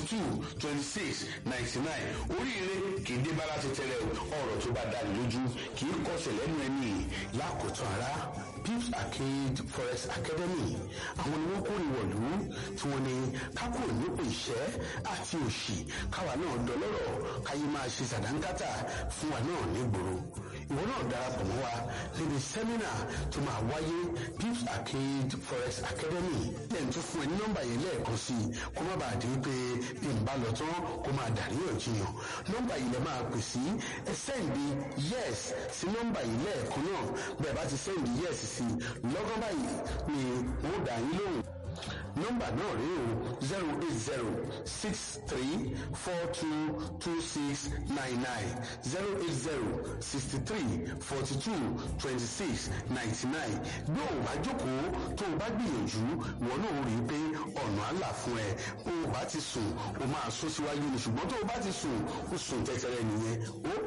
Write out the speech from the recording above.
two twenty six ninety nine oríire kì í dé bá láti tẹ́lẹ̀ ọ̀rọ̀ tó bá dá lójú kì í kọsẹ̀ lẹ́nu ẹni lákòótán ara pips arcade forest academy àwọn ni wọ́n kórè wọ̀lú tí wọ́n ní kákò nípò ìṣẹ́ àti òṣì káwa náà dọlọ́rọ̀ káyé máa ṣe sàdánkátà fún wa náà nígboro ìwọ náà darapọ̀ mọ́ wa níbi sẹ́mínà tó máa wáyé pips arcade forest academy lẹ́yìn tó fún ẹ ní nọ́mbà yìí lẹ́ẹ̀kan sí i kó má bàa di pé bí n bá lọ tán kó máa dàríyànjiyàn nọ́mbà yìí lè máa pè sí ẹ sẹ́ǹdì yes sí nọ́mbà yìí lẹ́ẹ̀kan náà bẹ́ẹ̀ bá ti sẹ́ǹdì yes sí lọ́gán báyìí ni wọ́n dà yín lóhùn nọ́mbà náà rí o zero eight zero six three four two two six nine nine zero eight zero sixty three forty two twenty six ninety nine bí o bá jókòó tó o bá gbìyànjú wọn náà rí i pé ọ̀nà àlà fún ẹ bó o bá ti sùn o máa sún síwájú ni ṣùgbọ́n tó o bá ti sùn o sùn tẹ́tẹ́rẹ́ nìyẹn ó